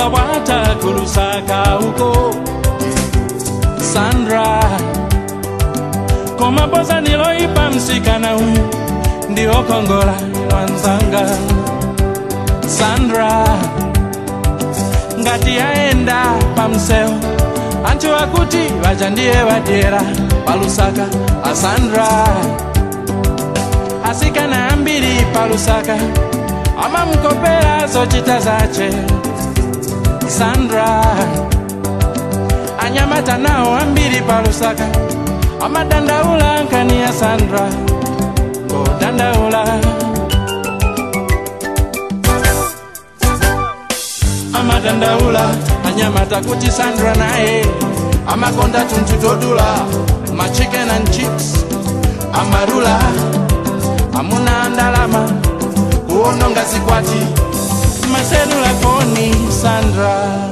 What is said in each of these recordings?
kukawata kulusaka uko sandra komapoza niloipa msikana huyu ndio kongola wanzanga sandra ngati yaenda pamseo anthu akuti vaja ndiye vadyera palusaka asandra asikana ambiri palusaka amamukopera zochita zace sandra anyamata nawo ambiri palusaka amadandaula nkani ya sandra ngodandaula amadandaula anyamata kuti sandra naye amakonda tunthu todula ma chicken and chips amarula amuna ndalama kuononga zikwati maselula foni sandra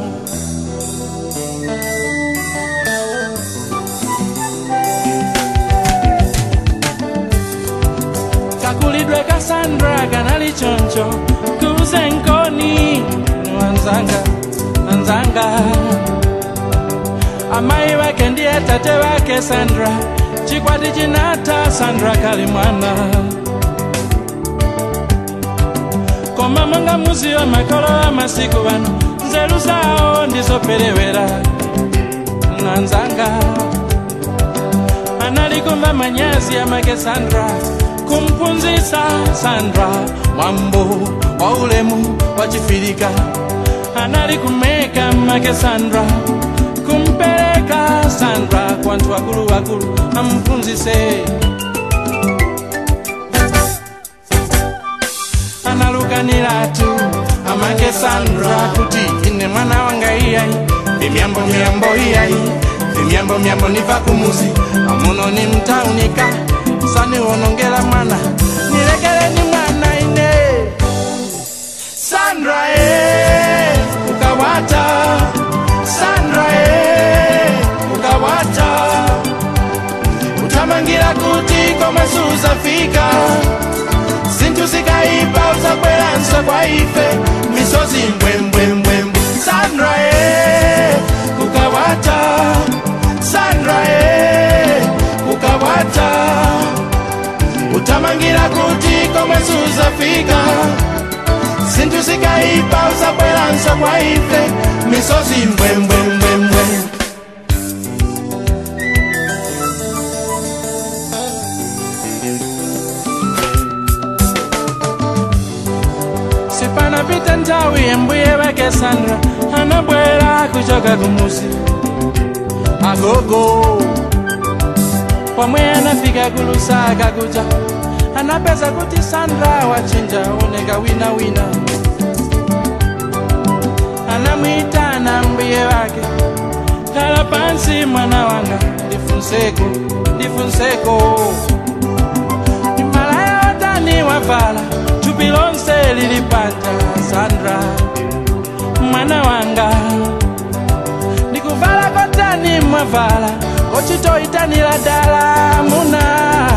kakulidwe ka sandra kanali choncho kuzenkoni wanzanga wanzanga amayi wake ndiye tate wake sandra chikwati chinata sandra kali mwana koma monga muziwa makolo wa masiku vano nzeru zawo ndizoperewera mwanzanga analikumva manyazi amake sandra kumpunzisa sandra mwambo wa ulemu wa chifirika analikumeka make sandra kumpeleka sandra kwa anthu wakulu wakulu ampunzise analukaniratu amake sandra kuti ine mwana wanga iyayi vimyambo myambo iyayi vimyambo myambo niva kumuzi amuno ni mtaunika saniwonongela mwana nilekeleni mwana ine sandra e ukawata sandra e ukawata utamangira kuti komesuzafika zinthu zikaipa uzabweranso kwa ife misozi mbwembwembwembwe sandra e ukawata sandra e ukawata utamangira kuti komesuzafika zinthu zikaipa uzabweranso kwa ife misozi mbwembwembwembwe sipanapita nthawi yembuye wake sandra anabwera kuchoka kumusi agogo pomwe anafika kulusaka kuja anapeza kuti sandra wachinja oneka wina wina anamwitana mbuye wake khala pansi mwana wanga ndifunseko ndifunseko malaya watani wavala thupi lonse lili panja sandra mwana wanga ndikuvala kotani mwavala kochitoyitanira dala muna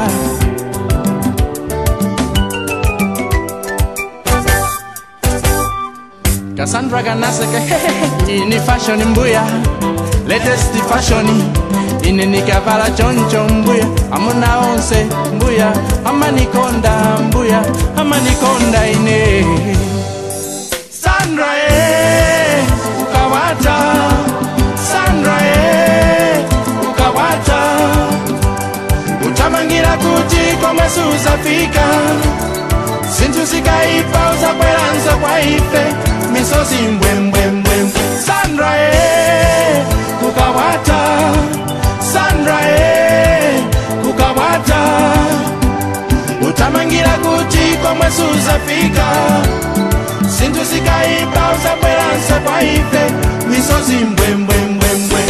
Cassandra kanaseke ini fashion mbuya latest fashion ine nikavala choncho mbuya amuna onse mbuya amanikonda mbuya amanikonda ine Sandra e ukawata Sandra e ukawata utamangira kuti komwe suzafika zinthu zikaipa uzabweranso kwa ife misozi mbwembwembwembwe sandra e kukawata sandra e kukawata utamangira kuti komwe suzafika zinthu zikaipa uzabweranso kwa ife misozi mbwembwembwembwe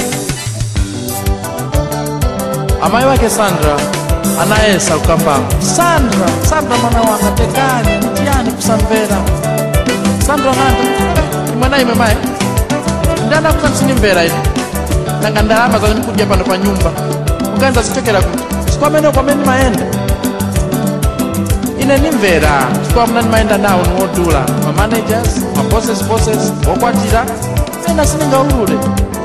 amayi wake sandra anayesa kukamba sandra sandra mwana wanga tekani ndiyani kusamvera sandra nganda imwana ime mayi ndiyanda kusa msinimvera ine nanga ndalama zake ndikudya pano pa nyumba kuganiza zichokera kuti sikwamene kwamene mayenda ine ndimvera chifukwa muna ndimayenda nawo niwodula ma managers ma bosses bosses wokwatira mwina siningaulule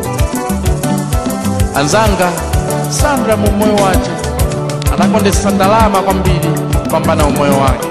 anzanga sandra mu moyo wace anakondesa ndalama kwambiri kupambana umoyo wake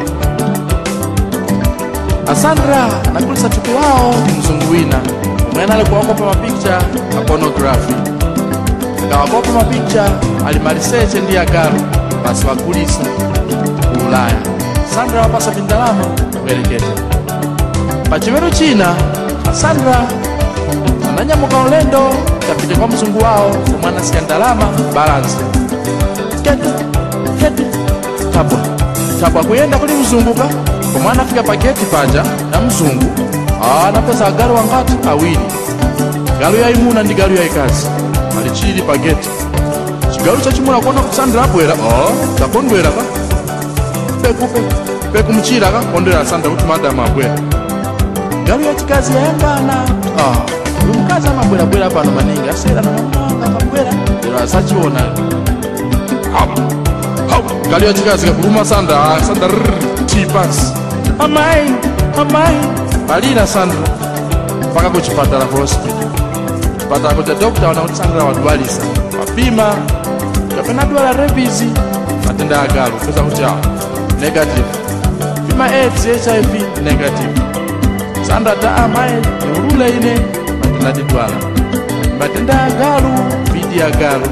asandra anakulisa thupi wawo mzungu wina umwene ali kuwakopa mapikcha a pornography akawakopa mapikcha ali maliseche ndi agalu basi wagulisa ku ulaya sandra wapasa bindalama kuyerekete pachiweru china asandra ananyamuka ulendo kapite kwa mzungu wawo omwe anasiya ndalama balansi kete kete tabwa tabwa kuyenda kuli mzunguka komwe anafika pa geti panja na mzungu ah, anapeza agalu wangati awiri galu yayimuna ndi galu yayikazi ali chili pa geti chigalu chachimuna kuona kusandra abwera oh, takondwera ka peku peku peku mchira ka kondwera sandra kuti madamu abwera galu yachikazi yayangana ah, uyu mkazi amabwerabwera pano maningi asera namamanga amabwera lero asachiona galu yachikazi kakuluma sandra ah, sandra rrr, tipasi amai amai alira sandra mpaka kuchipatala ku hospital chipatala kuti dokta wana kuti sandra wadwalisa wapima kapena dwala rebisi matenda agalu pesa kuti ah, negative pima aids hiv negative sandra ta amai niulule ine matenda tidwala matenda agalu bidi agalu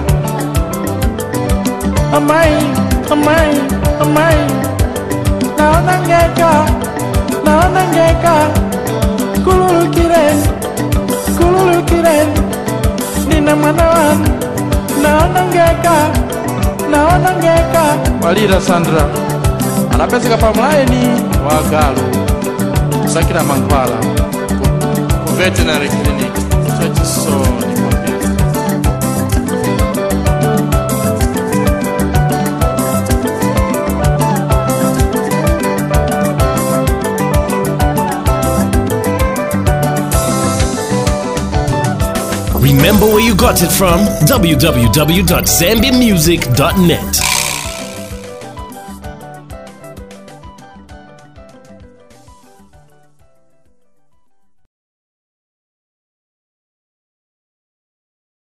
amai amai amai naona ngeka naona ngeka kululukire kululukire nina mwana wanu naona ngeka naona ngeka walira sandra anapezeka pa mlaini wa galu kusakira mankhwala ku veterinary clinic chachisoni kwambiri Remember where you got it from? www.zambiamusic.net.